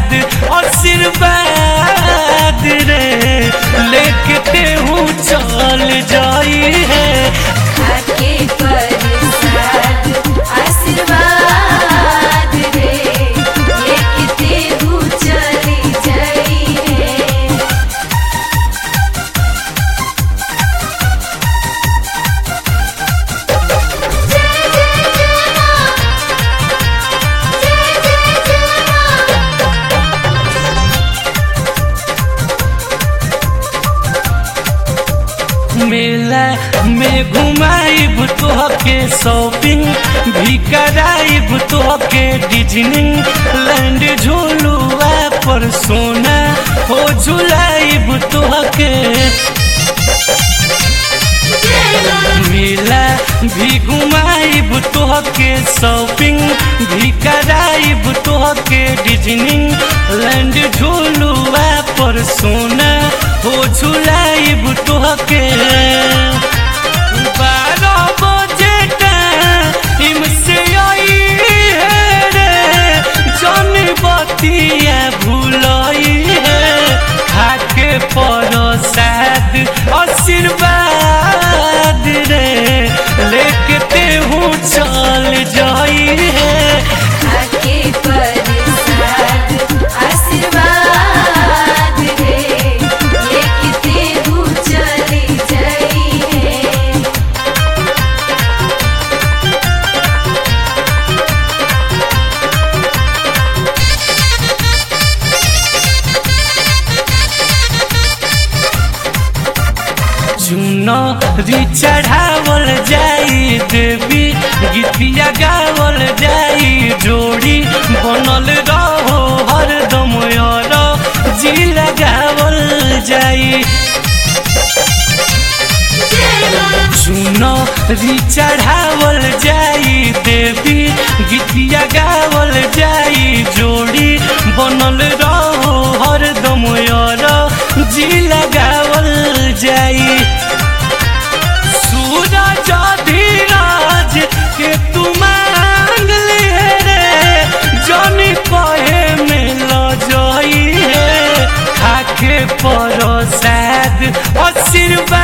शाद आशीर्वाद रे लेके तेहू चल जाई है आके प्रसाद आशीर्वाद रे लेके तेहू चली जाई रे जय जय जय मां जय जय जय मां मेला में घुमाइब तोहके शॉपिंग भी कराइब तोहके डिजनी लैंड झूलुआ पर सोना हो झुलाइब तोहके जय मां मेला भी घुमाइब तोहके शॉपिंग भी कराइब तोहके डिजनी लैंड झूलुआ पर सोना हो झुलाइब तोहके बारह बजे टाइम से आई है रे जन बतिया भूलई है खाके प्रसाद आशीर्वाद रे लेके तेहू चल जाई है आके प्रसाद आशीर्वाद रे लेके तेहू चली जाई रे चुनरी चढ़ावल जाई देवी गीतिया गावल जाई जोड़ी बनल रहो हरदम यार जी लगावल जाई जय मां चुनरी चढ़ावल जाई देवी गीतिया गावल जाई जोड़ी बनल रहो हरदम यार जी लगावल जाई सूरज धीरज के तू मांग लिए रे जनी कहे में ल जाई है खाके प्रसाद आशीर्वाद